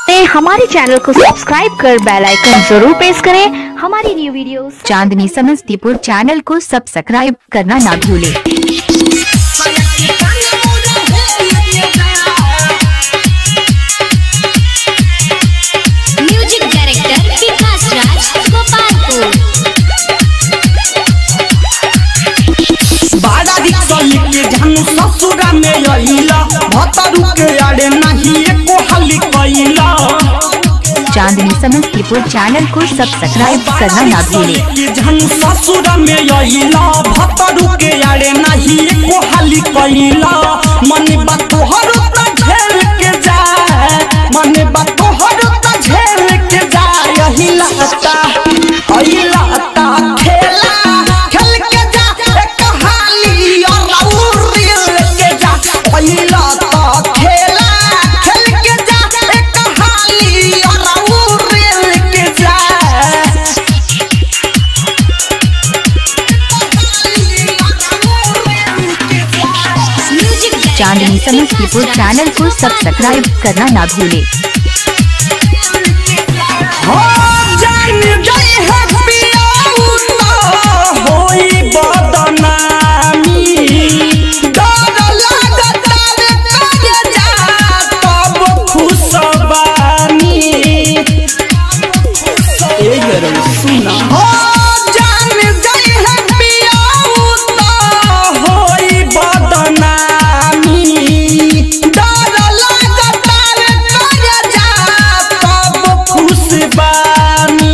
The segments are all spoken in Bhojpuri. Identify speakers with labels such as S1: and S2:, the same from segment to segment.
S1: ते हमारे चैनल को सब्सक्राइब कर बेल आइकन जरूर प्रेस करें हमारी new videos
S2: Chandni Samastipur channel को सब्सक्राइब करना ना भूलें
S3: म्यूजिक डायरेक्टर विकास राज गोपालपुर
S4: बाड़ा रिक्शा लेके जानू ससुरा में अइला भतरू के आड़े नहीं एको हली कइला
S2: चांदनी समस्तीपुर चैनल को सब्सक्राइब करना ना भूलें
S4: लेके जानू ससुरा में अइला भतरू के आड़े नहीं एको हली कइला मन बात तोहर त झेल के जाए मन बात तोहर त झेल के जाए अहिला ता अहिला ता खेला खेल के जा एक कहानी और उड़िल के जा अहिला ता खेला खेल के जा एक कहानी और उड़िल के जा
S3: म्यूजिक
S2: चांदनी समस्तीपुर चैनल को सब्सक्राइब करना ना भूलें
S4: हो जान गई है पियाऊ तो होई बदनामी डर लागत रे करे जा तब खुशबानी ए गरम सुना हो जान गई है पियाऊ तो होई बदनामी डर लागत रे करे जा तब खुशबानी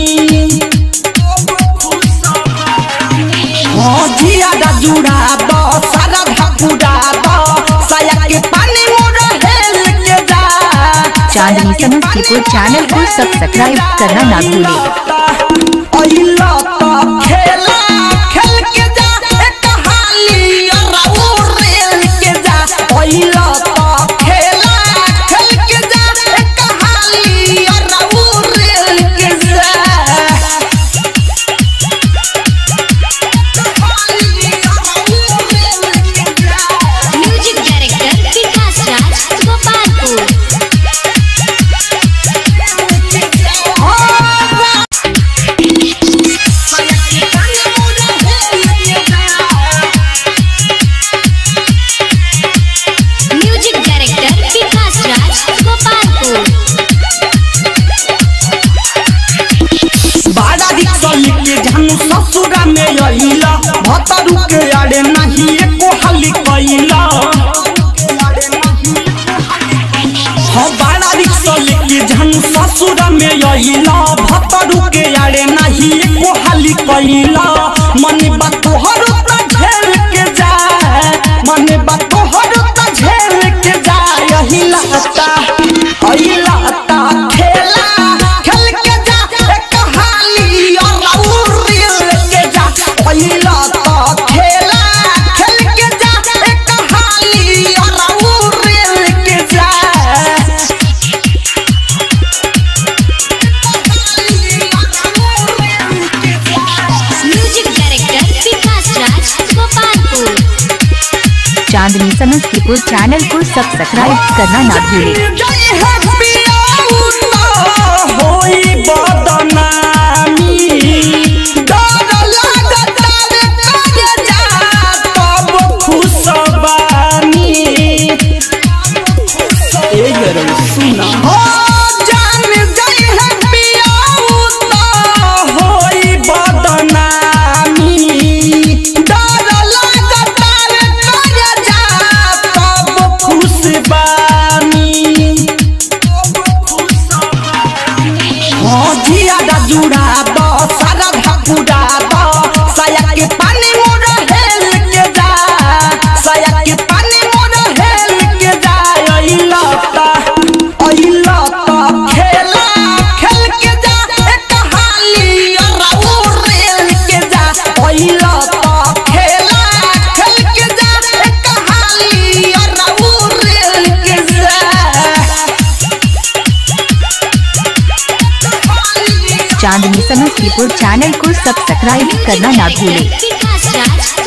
S4: हाँ जिया दा जुड़ा दो सारा धपुड़ा दो साया के पानी मोरा हेल के जा
S2: चांदनी समस्तीपुर चैनल को सब्सक्राइब करना ना भूलें
S4: अइला ता खेला खेल के जा एक कहानी और रेल के जा अइला ता खेला खेल के जा एक कहानी और रेल के जा
S3: music director Vikas Raj Gopalpur music director Vikas Raj Gopalpur
S4: बाड़ा रिक्शा लेके जानू ससुरा में अइला भतरू के आड़े नहीं एको हली कइला हाँ बाड़ा रिक्शा लेके जानू ससुरा में अइला भतरू के आड़े नहीं एको हली कइला मन बात तोहर त झेल के जाए मन बात तोहर त झेल के जाए अहिला ता अहिला ता खेला खेल के जा एक कहानी और उड़िल के जा अहिला ता खेला खेल के जा एक कहानी और उड़िल के जा
S3: music director Vikas Raj Gopalpur
S2: Chandni Samastipur channel को सब्सक्राइब करना ना भूलें
S4: जय है पियाऊ तो होई बदनामी डर लागत रे करे जा तब खुशबानी ए गरम सुना हो जान गई है पियाऊ तो होई बदनामी डर लागत रे करे जा तब खुशबानी हाँ जिया दा जुड़ा दो सारा धपुड़ा दो साया के पानी मोरा हेल के जा साया के पानी मोरा हेल के जा अइला ता अइला ता खेला खेल के जा एक कहानी और रेल के जा अइला ता खेला खेल के जा एक कहानी और रेल के जा
S2: चांदनी समस्तीपुर चैनल को सब्सक्राइब करना ना भूलें
S3: विकास राज